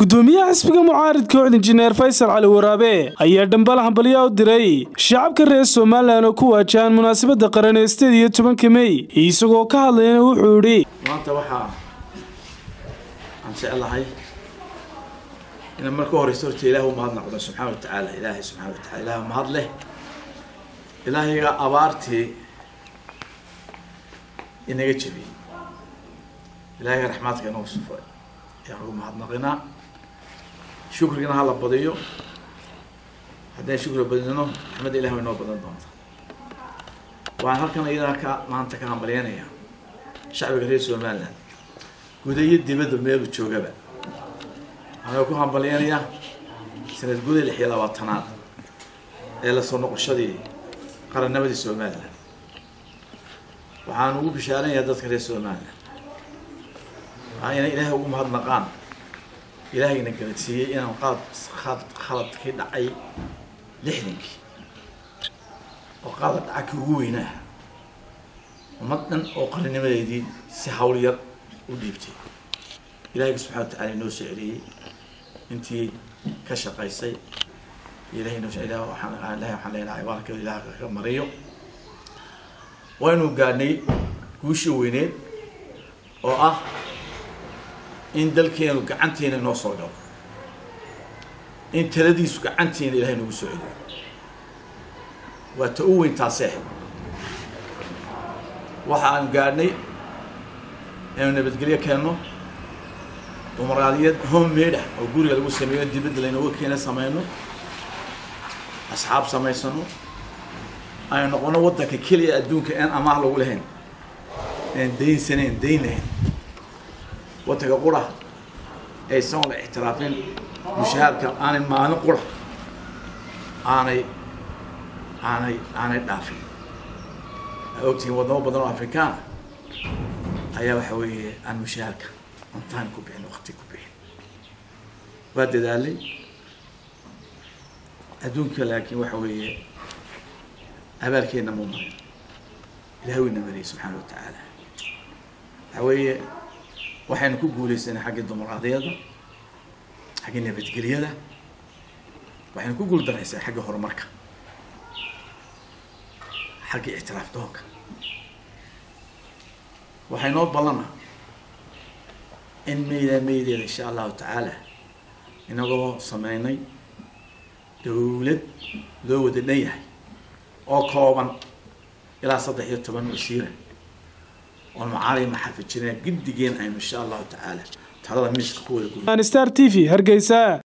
gudoomiyaha xisbiga mucaaridka ocd injineer faysal cali waraabe ayaa dhambal hambalyaa u diray shacabka reer somalilan oo ku waajahan munaasabadda qaran ee sideed iyo tobanka mey isagoo ka hadlayna wuxuu idhi maanta waxaa aan jeclahay inaan marka horeysa horta ilaah u mahadnaqdo subxaana wa tacaala ilaahay subxana wa tacala ilaah mahad leh ilaahayga abaartii inaga jebiyey ilaahayga raxmaadka inoo sufay ayaan ugu mahadnaqinaa shukrigana hala badiyo haddaan shukriga badino raxmadda ilah way noo badan doonta waxaan halkan iyadaa ka maanta ka hambalyeynaya shacbiga reer somaliland guda iyo dibadda meelu joogaba waxaan ku hambalyeynayaa sanad guda lix iyo labaatanaad ee lasoo noqoshadii qarannimadii somaliland waxaan ugu bishaaranayaa dadka reer somaliland waa inay ilaahay ugu mahadnaqaan ilaahayna garadsiiyey inaan qalad qalad khaladkii dhacay lixdankii oo qalad dhaca kii ugu weynaa ummad dhan oo qarinimadeedii si hawl yar u dhiibtay ilahayga subxana wa tacala inoo soo celiyey intii ka shaqaysay ilahay noo ilah waxaan ilahay waxaan leenahay abaalkeedu ilaah ka mariyo waynu gaadhnay guushii weyneed oo ah in dalkeenu gacanteena inoo soo galo in taladiisu gacanteena ilahay noogu soo celiyo waa ta u weyn taasee waxa aan gaadhnay inaynu nabadgelyo keenno dumaraadiyad homemade ah oo guriga lagu sameeyo dibadda laynooga keena sameyno asxaab samaysano aynu noqono waddanka keliya adduunka aan amaah lagu lahayn aan daynsanayn dayn lahayn waddanka qura aysan la ixtiraafin mushahaarka aanay maalin qura aanay aanay aanay dhaafin aa ogtihiin wadamo badan oo afrikaana ayaa waxa weeye aan mushahaarka on time ku bixin wakti ku bixin waa dadaalay adduunka laakiin waxa weeye abaalkeenna muu marin ilahay wayna mariyay subxaana wa tacaala waxa weeye waxaynu ku guuleysanay xaggii dimuqraadiyadda xaggii nabadgelyada waxaynu ku guul daraysay xaggii horumarka xaggii ictiraaf doonka waxay noo ballana in meydaa meydeeda insha allahu tacaala inagoo sameynay dawlad loo wada dhan yahay oo kooban ilaa saddex iyo toban wasiira oo macaali maxafijirina giddigeen aynu insha allahu tacaala talada miiska ku wada star t v hargeysa